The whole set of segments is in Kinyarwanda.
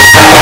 Thank you.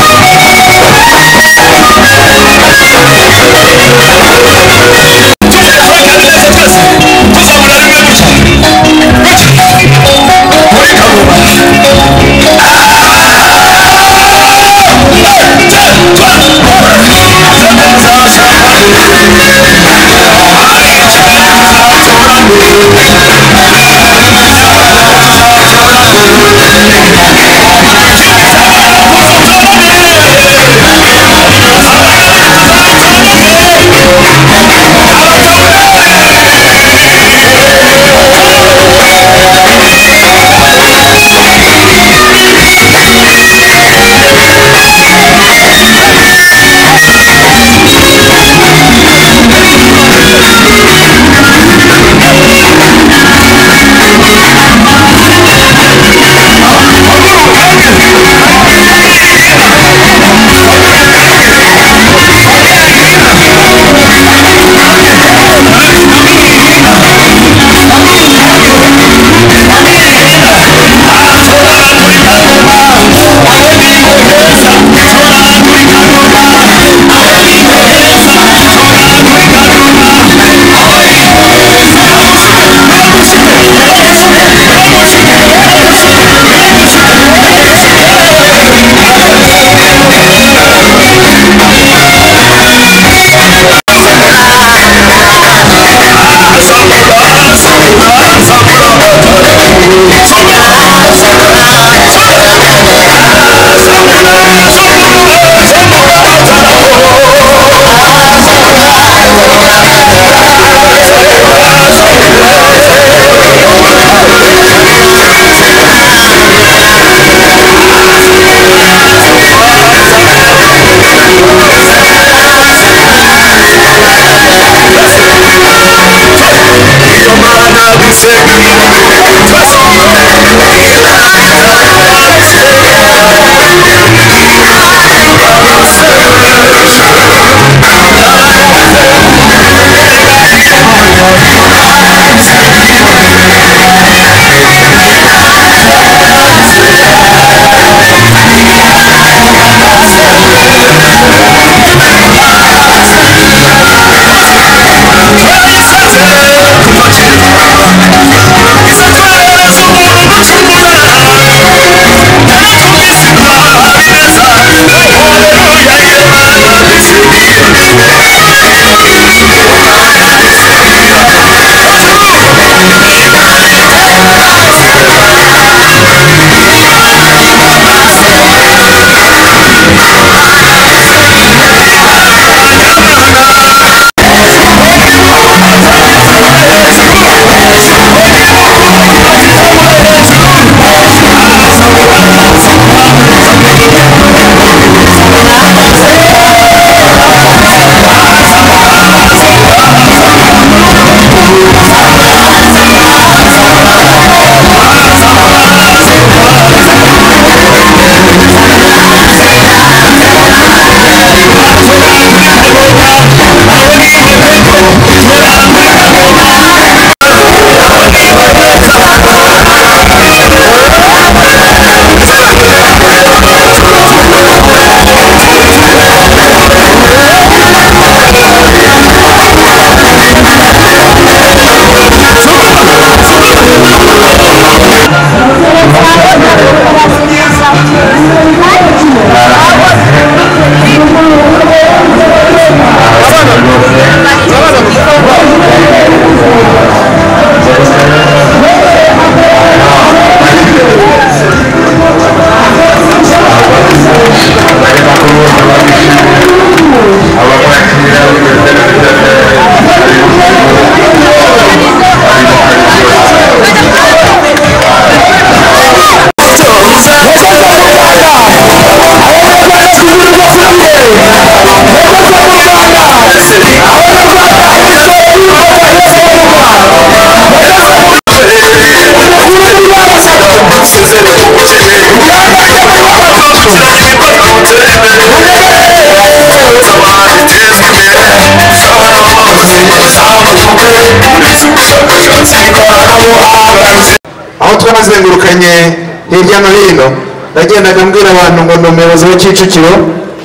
mutwe nazengurukanye hirya no hino nagendaga mbwira abantu ngo ni umuyobozi wa kicukiro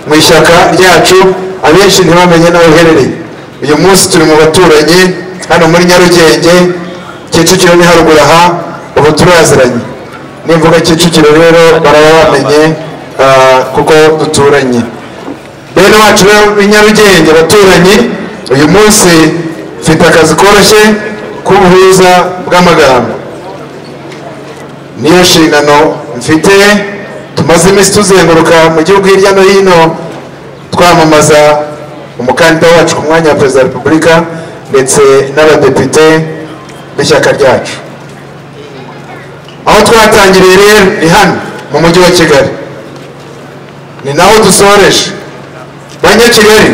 mu ishyaka ryacu abenshi ntibamenye n'aho uherereye uyu munsi turi mu baturanyi hano muri nyarugenge kicukiro ni haruguru aha ubu turaziranye nimvuga kicukiro rero baraba bamenye ah, kuko duturanye bene wacu b'i nyarugenge baturanyi uyu munsi mfite akazi koroshye k'ubuhuza bw'amagambo niyo nshingano mfite tumaze iminsi tuzenguruka mu gihugu hirya no hino twamamaza umukandida wacu ku mwanya wa perezida wa repubulika ndetse n'abadepite b'ishyaka ryacu aho twatangiriye rero ni hano mu mujyi wa kigali ni naho dusoreje banyakigali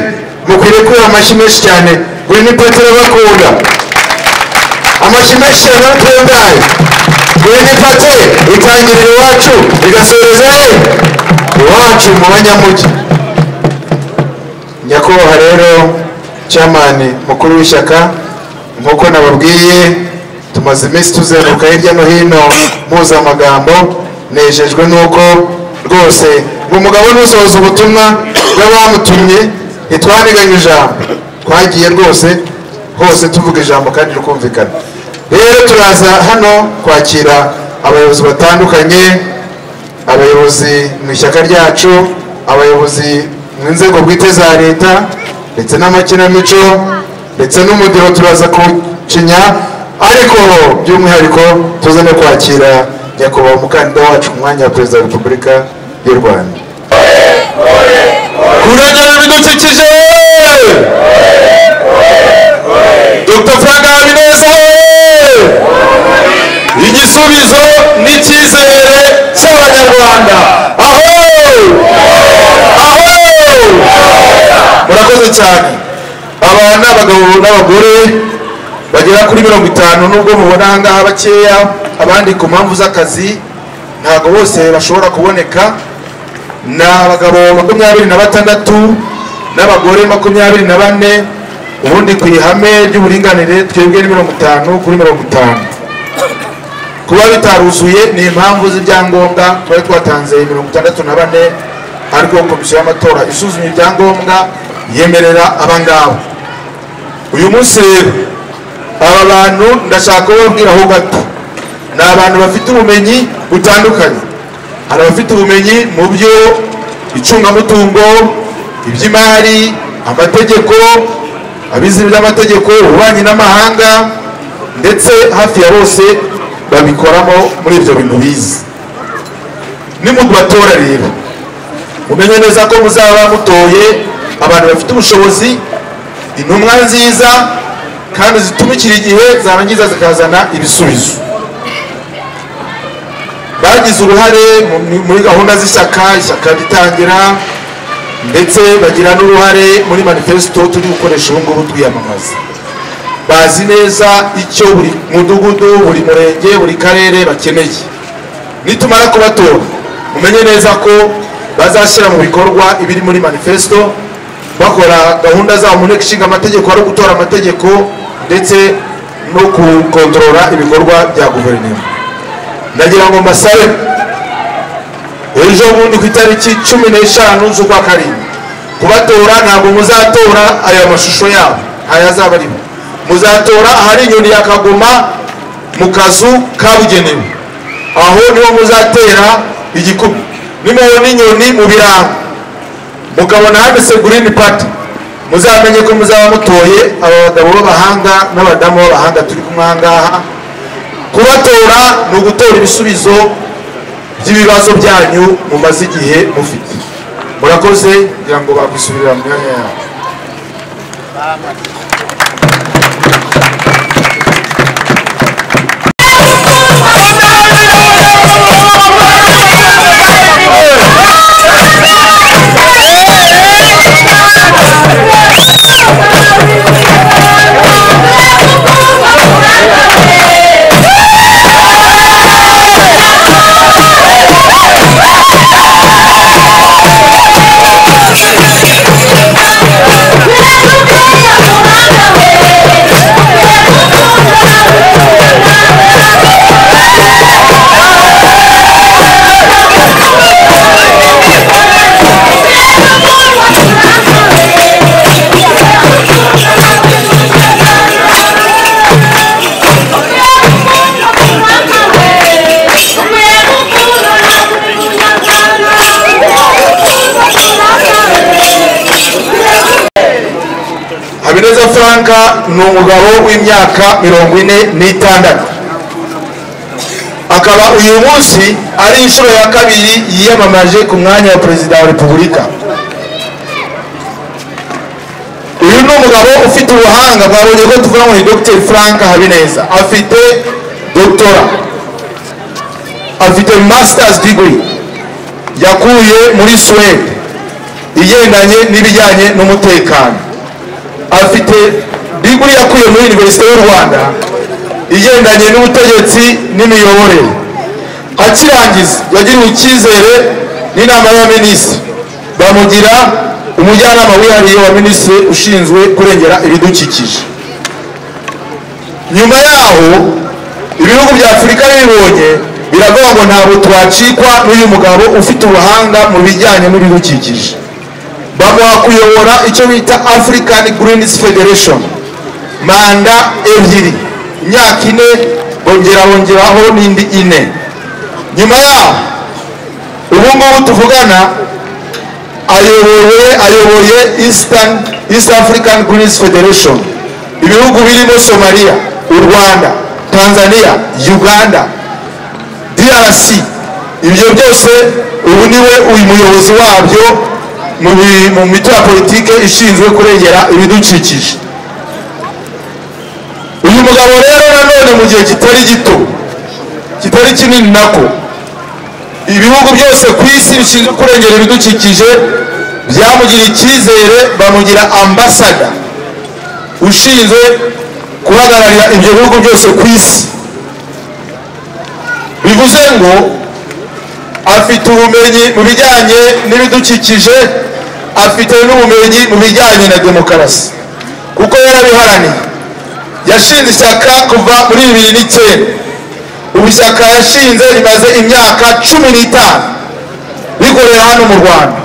mukwiriye kuba amashyi menshi cyane buri n'ipatiro bakunda amashyi menshi cyane abatungaye buri n'ipatiro itangirira iwacu igasoreza he iwacu mu banyamujyi nyakubahwa rero cyamani mukuru w'ishyaka nk'uko nababwiye tumaze iminsi tuzenguruka hirya no hino mpuza amagambo nejejwe n'uko rwose ngo umugabo nusohoza ubutumwa bw'abamutumye ntitwaniganye ijambo twagiye rwose hose tuvuga ijambo kandi rikumvikana rero turaza hano kwakira abayobozi batandukanye abayobozi mu ishyaka ryacu abayobozi mu nzego bwite za leta ndetse n'amakinamico ndetse n'umudiro turaza kucinya ariko by'umwihariko tuze no kwakira nyakubahwa umukandida wacu ku mwanya wa perezida wa repubulika y'u rwanda kurengera ibidukikije dr frank habineza igisubizo n'icyizere cy'abanyarwanda aho aho murakoze cyane aba ni abagabo n'abagore bagera kuri mirongo itanu nubwo mubona ahangaha bakeya abandi ku mpamvu z'akazi ntabwo bose bashobora kuboneka ni abagabo makumyabiri na batandatu n'abagore makumyabiri na bane ubundi ku ihame ry'uburinganire twebwe ni mirongo itanu kuri mirongo itanu kuba bitaruzuye ni impamvu z'ibyangombwa twari twatanze mirongo itandatu na bane ariko komisiyo y'amatora isuzumye ibyangombwa yemerera abangaba uyu munsi rero aba bantu ndashaka kubabwira aho gato ni abantu bafite ubumenyi butandukanye hari abafite ubumenyi mu byo icungamutungo iby'imari amategeko abizi by'amategeko ububanyi n'amahanga ndetse hafi ya bose babikoramo muri ibyo bintu bize ni mu batora rero mumenye neza ko muzaba mutoye abantu bafite ubushobozi intumwa nziza kandi zitumikira igihe zarangiza zikazana ibisubizo bagize uruhare mu- muri gahunda z'ishyaka ishyaka ritangira ndetse bagira n'uruhare muri manifesito turi gukoresha ubu ngubu twiyamamaza bazi neza icyo buri mudugudu buri murenge buri karere bakeneye nitumara kubatora mumenye neza ko bazashyira mu bikorwa ibiri muri manifesito bakora gahunda zabo mu nteko ishinga amategeko ari ugutora amategeko ndetse no gukontorora ibikorwa bya guverinoma ndagira ngo mbasabe ejo bundi ku itariki cumi n'eshanu z'ukwa karindwi kubatora ntabwo muzatora aya mashusho yabo ntayazaba arimo muzatora ahari inyoni ya kagoma mu kazu kabugenewe aho niho muzatera igikubi nimubona inyoni mu birango mukabona handitse green party muzamenye ko muzaba mutoye aba bagabo b'abahanga n'abadamu b'abahanga turi kumwe aha ngaha kubatora ni ugutora ibisubizo by'ibibazo byanyu mumaze igihe mufite murakoze kugira ngo bakwisubirira mu myanya yabo Yeah. franka ni umugabo w'imyaka mirongo ine n'itandatu akaba uyu munsi ari inshuro ya kabiri yiyamamaje ku mwanya wa perezida wa repubulika uyu ni umugabo ufite ubuhanga mwabonye ko tuvuga ngo ni dr frank habineza afite doctora afite masters degree yakuye muri suwede igendanye n'ibijyanye n'umutekano afite degree yakuye muri universite y'u rwanda igendanye n'ubutegetsi n'imiyoborere akirangiza yagiriwe icyizere n'inama y'abaminisitiri bamugira umujyanama wihariye wa minisitiri ushinzwe kurengera ibidukikije nyuma yaho ibihugu bya afurika bibonye biravuga ngo ntabwo twacikwa n'uyu mugabo ufite ubuhanga mu bijyanye n'ibidukikije bamuha kuyobora icyo bita african greens federation manda ebyiri imyaka ine bongera bongeraho n'indi ine nyuma yaho ubu ngubu tuvugana ayoboye ayoboye eastern east african greens federation ibihugu birimo somaliya u rwanda tanzania uganda drc ibyo byose ubu niwe uyu muyobozi wabyo mu bi- mu mito ya politike ishinzwe kurengera ibidukikije uyu mugabo rero nanone mu gihe kitari gito kitari kinini nako ibihugu byose ku isi bishinzwe kurengera ibidukikije byamugira icyizere bamugira ambasada ushinzwe guhagararira ibyo bihugu byose ku isi bivuze ngo afite ubumenyi mu bijyanye n'ibidukikije afite n'ubumenyi mu bijyanye na demokarasi kuko yarabiharaniye yashinze ishyaka kuva muri bibiri n'icyenda ubu ishyaka yashinze rimaze imyaka cumi n'itanu rikorera hano mu rwanda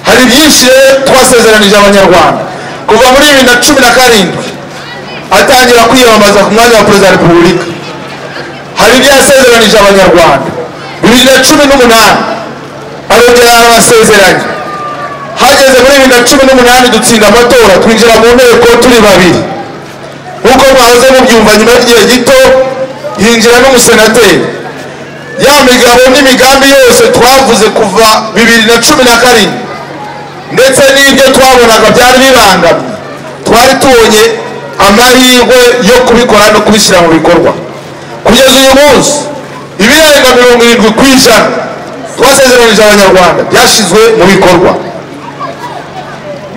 hari byinshi rero twasezeranije abanyarwanda kuva muri bibiri na cumi na karindwi atangira kwiyamamaza ku mwanya wa perezida wa repubulika hari ibyo yasezeranije abanyarwanda bibiri na cumi n'umunani arongera arabasezeranya hageze muri bibiri na cumi n'umunani dutsinda amatora twinjira mu nteko turi babiri nk'uko mwahoze mubyumva nyuma y'igihe gito hinjira n'umusenateri ya migabo n'imigambi yose twavuze kuva bibiri na cumi na karindwi ndetse n'ibyo twabonaga byari bibangamye twari tubonye amahirwe yo kubikora no kubishyira mu bikorwa kugeza uyu munsi ibirenga mirongo irindwi ku ijana twasezeranije abanyarwanda byashyizwe mu bikorwa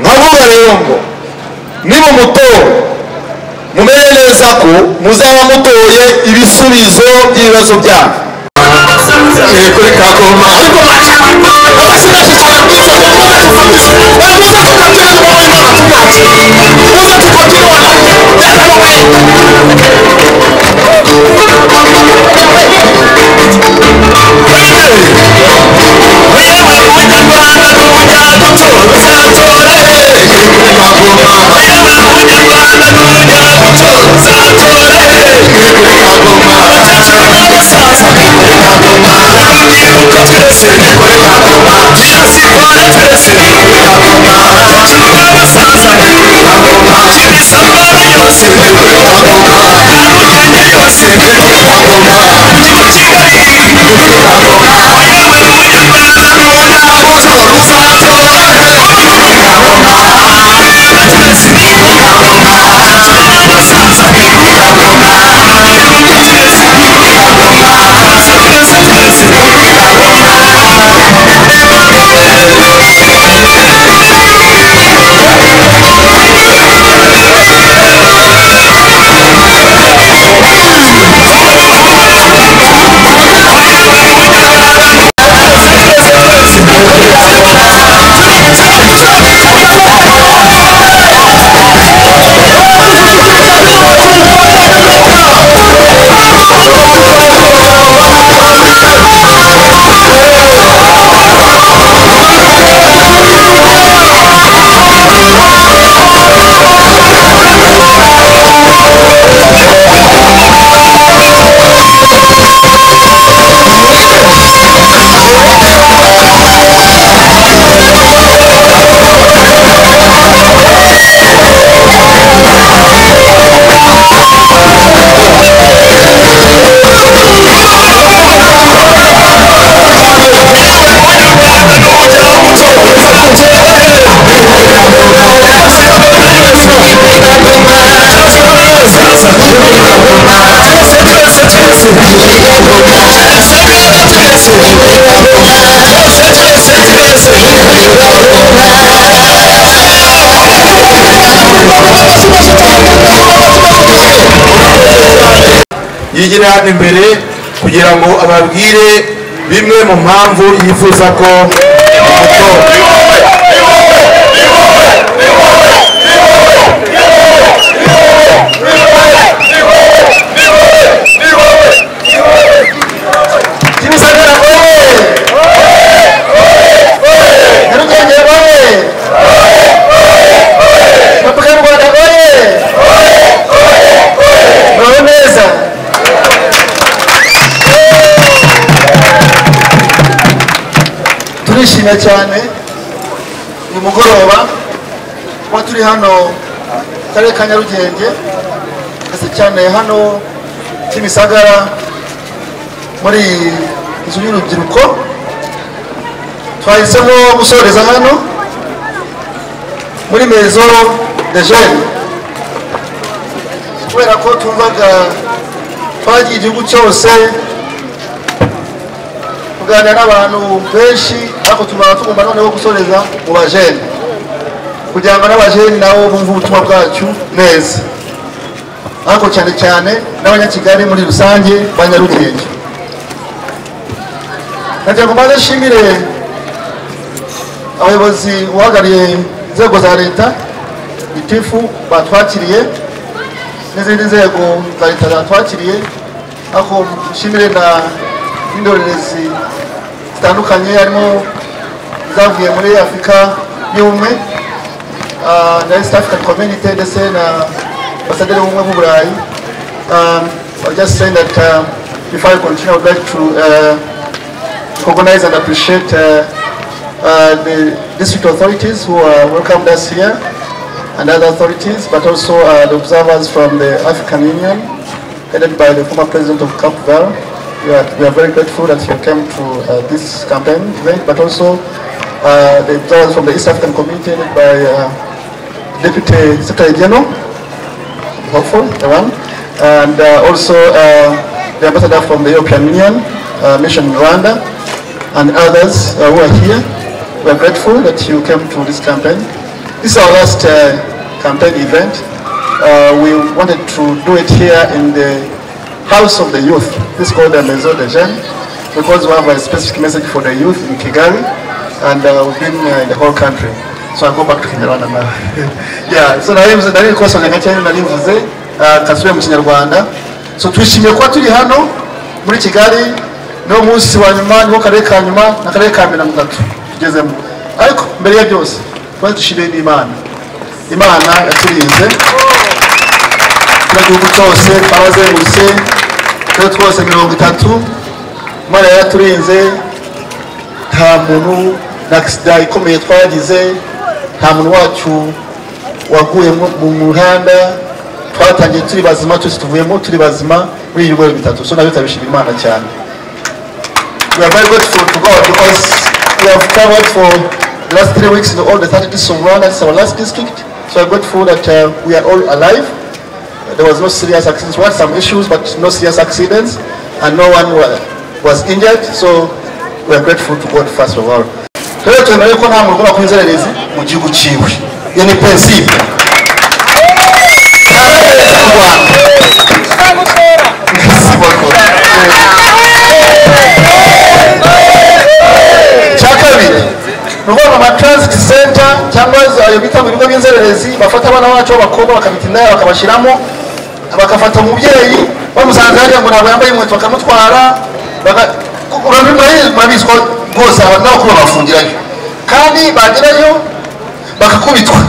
nkavuga rero ngo nimumutora mumenye neza ko muzaba mutoye ibisubizo by'ibibazo byanyu kuri kakoma Thank you. bagire hano imbere kugira ngo ababwire bimwe mu mpamvu yifuza ko umutora kimisagara wowe nyarugenge wowe repubulika y'u rwanda wowe muraho neza turishimye cyane uyu mugoroba kuba turi hano mu karere ka nyarugenge ndetse cyane hano kimisagara muri inzu y'urubyiruko twahisemo gusoreza hano muri mezo de jene kubera ko twumvaga twagiye igihugu cyose kuganira n'abantu benshi ariko tubara tugomba noneho gusoreza mu bajene kugira ngo n'abajene nabo bumve ubutumwa bwacu neza ariko cyane cyane n'abanyakigali muri rusange ba nyarugenge nagira ngo mbanze nshimire abayobozi uhagarariye inzego za leta itifu batwakiriye n'izindi nzego za leta zatwakiriye ariko nshimire na n'indorerezi zitandukanye harimo zavuye muri afurika y'ubumwe ah, na east african community ndetse na ambasaderi w'ubumwe bw'uburayi Um, I'll just say that um, before I continue, I would like to uh, recognize and appreciate uh, uh, the district authorities who uh, welcomed us here and other authorities, but also uh, the observers from the African Union, headed by the former president of Cape Verde. We are, we are very grateful that you came to uh, this campaign event, but also uh, the observers from the East African community, headed by uh, Deputy Secretary General, hopeful, the one, and uh, also uh, the ambassador from the European Union, uh, Mission Rwanda, and others uh, who are here. We're grateful that you came to this campaign. This is our last uh, campaign event. Uh, we wanted to do it here in the House of the Youth. This is called the Maison des Jeunes because we have a specific message for the youth in Kigali and uh, we've been uh, in the whole country. So I go back to Kinyarwanda now. yeah, so nari nari nikosa ngakenya narivuze uh, kasubire mu Kinyarwanda. So twishimiye kuba turi hano muri Kigali no munsi wa nyuma niwo karere ka nyuma na karere ka mirongo itatu tugezemo ariko mbere ya byose twari dushimiye n'imana imana yaturinze igihugu cyose twabazengurutse turere twose mirongo itatu imana yaraturinze nta muntu na agisida ikomeye twagize nta muntu wacu waguye mu- mu muhanda twatangiye turi bazima twese tuvuyemo turi bazima muri ibi bigo bitatu so nabyo turabishima imana cyane we are very grateful to God because we have covered for the last three weeks in all the 30 districts of Rwanda. It's our last district. So we are grateful that uh, we are all alive. There was no serious accidents. We had some issues, but no serious accidents, and no one wa- was injured. So we are grateful to God first of all. rero twemere ko nta muntu ugomba kuba inzererezi mu gihugu cyiwe iyo ni pensibe cya kabiri ni ukuvuga ngo ama transit center cyangwa za- ayo bita mu bigo by'inzererezi bafata abana bacu b'abakobwa bakabita indaya bakabashyiramo bagafata umubyeyi bamusanze hariya ngo ntabwo yambaye inkweto bakamutwara baga- urabi- murabizi- murabizi ko rwose aba nabo kuba bafungirayo kandi bagerayo bakakubitwa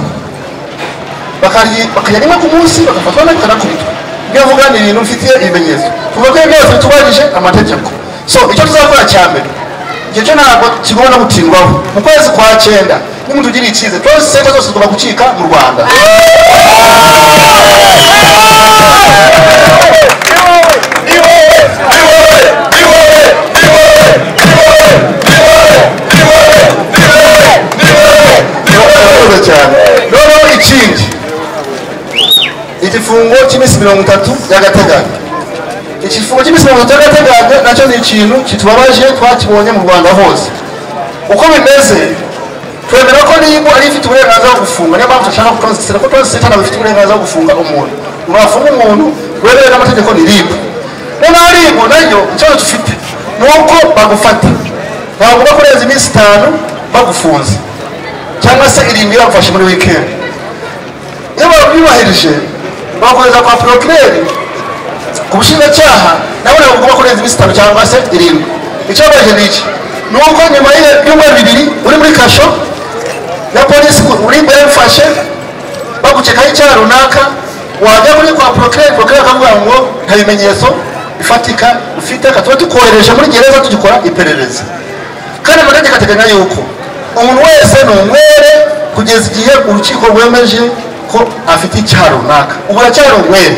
bakarya bakarya rimwe ku munsi bagafatwa nako kanakubitwa ibyo avuga ni ibintu mfitiye ibimenyetso tuvuga ko ibyo byose bitubahirije amategeko so icyo tuzakora cya mbere icyo cyo ntabwo kigomba no gutindwaho mu kwezi kwa cyenda niba tugiriye icyizere twese senta zose tugomba gucika mu rwanda urakoze cyane noneho ikindi igifungo cy'iminsi mirongo itatu y'agateganyo igifungo cy'iminsi mirongo itatu y'agateganyo nacyo ni ikintu kitubabaje twakibonye mu rwanda hose uko bimeze twemera ko niba ari ifite uburenganzira bwo gufunga niyo mpamvu dushaka kutonzitira ko tonzitira ntabwo ifite uburenganzira bwo gufunga umuntu ntiwafunga umuntu wemewe n'amategeko ni ribu n'abaribu nayo ikibazo dufite ni uko bagufata ntabwo uba kurenza iminsi itanu bagufunze cyangwa se irindwi bagufashe muri wikendi iyo babyubahirije bakohereza kwa porokireri ku bushinjacyaha nawe ntabwo ugomba kurenza iminsi itanu cyangwa se irindwi icyababaje ni iki ni uko nyuma y'ibyumweru bibiri uri muri kasho na polisi uri bwayifashe bagukekaho icyaha runaka wajya muri kwa porokireri porokireri akavuga ngo nta bimenyetso bifatika ufite reka tuba tukohereje muri gereza tugikora iperereza kandi amategeko ateganya yuko umuntu wese ni umwere kugeza igihe urukiko rwemeje ko afite icyaha runaka ubu uracyari umwere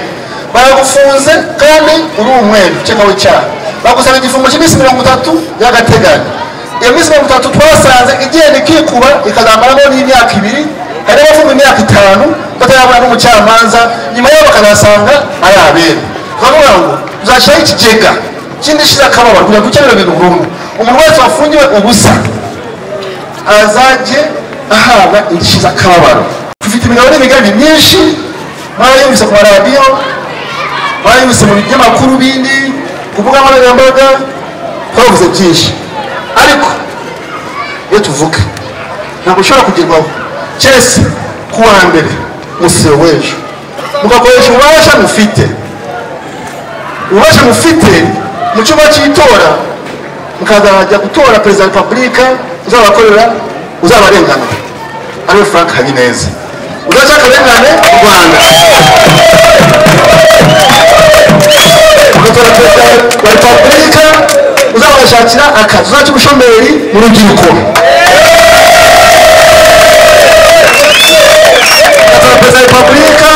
baragufunze kandi uri umwere ukekwaho icyaha bagusaba igifungo cy'iminsi mirongo itatu y'agateganyo iyo minsi mirongo itatu twasanze igenda ikikuba ikazamaramo n'imyaka ibiri hari n'abafunga imyaka itanu batarabona n'umucamanza nyuma yaho bakazasanga ari abera bakavuga ngo uzashyiraho ikigega kindi shira akababaro kugira ngo ukemure ibintu burundu umuntu wese wafungiwe ubusa azajye ahabwa indishyi z'akababaro dufite imigabane migari myinshi mwarayumvise ku maradiyo mwarayumvise mu binyamakuru bindi ku mbuga nkoranyambaga twavuze byinshi ariko iyo tuvuga ntabwo ushobora kugerwaho cyese ku wa mbere umusiro w'ejo mugakoresha ububasha mufite ububasha mufite mu cyumba cy'itora mukazajya gutora perezida wa repubulika uzabakorera uzabarengana ariwe frank habineza udashaka akarengane u rwanda ugatora perezida wa repubulika uzabashakira akazi uzak'ubushomeri mu rubyiruko ugatora perezida wa repubulika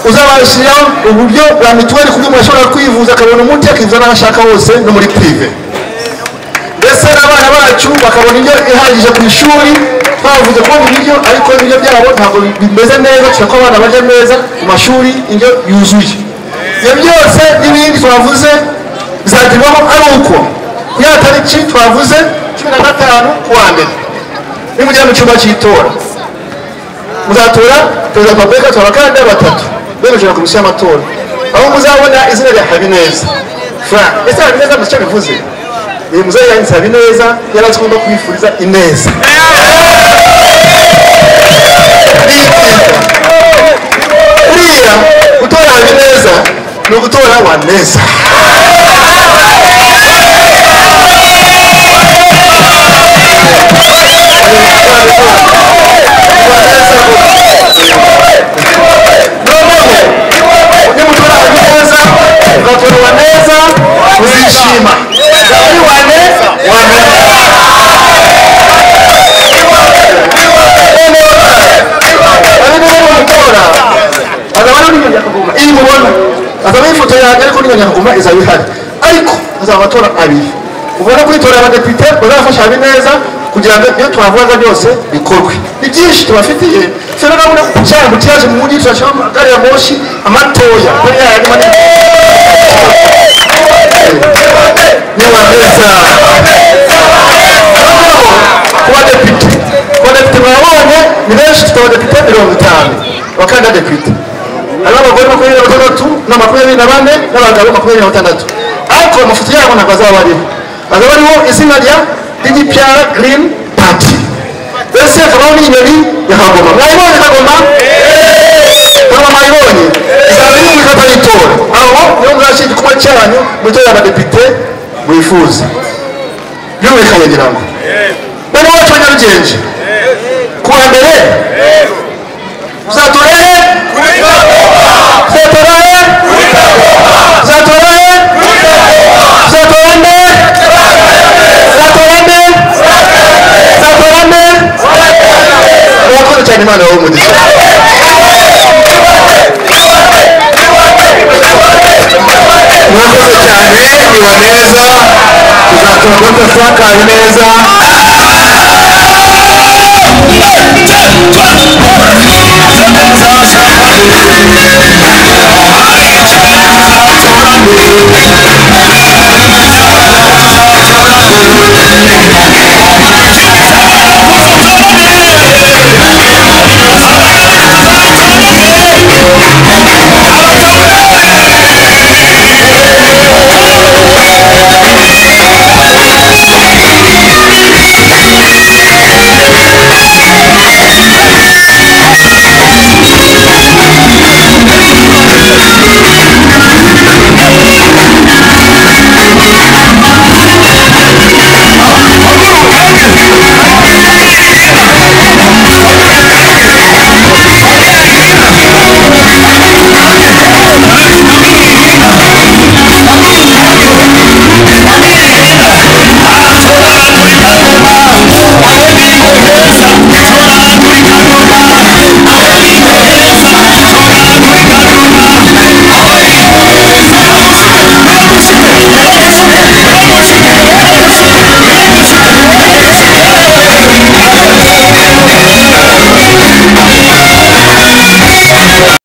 uzabashyiraho uburyo bwa mituweli ku buryo umuntu ashobora kwivuza akabona umuti akivuza n'aho ashaka hose no muri pirive mbese n'abana bacu bakabona indyo ihagije ku ishuri twavuze kubona ibiryo ariko ibiryo byabo ntabwo bimeze neza tureka abana barya neza mu mashuri indyo yuzuye ibyo byose n'ibindi twavuze bizagerwaho ari uko kuri ya tariki twavuze cumi na gatanu ku wa mbere nimujya mu cyumba cy'itora muzatora perezida wa repubulika tora abakandida batatu bemeje na komisiyo y'amatora aho muzabona izina rya habineza frank ese habineza muzi icyo bivuze uyu muzari yanditse habineza yari azwiho kwifuriza ineza buriya gutora habineza ni ugutora waneza nimutora habineza ugatora waneza uzishima Kuri waneza waneza iyi mubona azaba ari ifoto yanjye ariko n'iyo nyakaguma izaba ihari ariko hazaba amatora abiri ubona kwitorera abadepite bazafasha habineza kugira ngo ibyo twavuga byose bikorwe ni byinshi tubafitiye fera urabona ko cyangwa kiyaje mu mujyi turashaka gari ya moshi amatoya kuri ya yandi manini nyabaneza ku badepite ku badepite babonye ni benshi tutaba depite mirongo itanu abakandida depite hariho abagore makumyabiri na batandatu na makumyabiri na bane n'abagabo makumyabiri na batandatu ariko amafoto yabo ntabwo azaba ariho azaba ariho izina rya digipiara girini pati mbese hakabaho n'inyoni ya kagoma mwayibonye kagoma kagoma mwayibonye izaba iri mu ikata y'itora aho niho muzashyira igikorwa cyanyu mutora abadepite mwifuza byumvikanye ngira ngo bane wacu wa nyarugenge ku wa mbere uzatora hehe uzatora he uzatora he uzatora nde uzatora nde uzatora nde murakoze cyane imana yawe umugisha murakoze cyane iwaneza tuzatora dr frank habineza Thank you.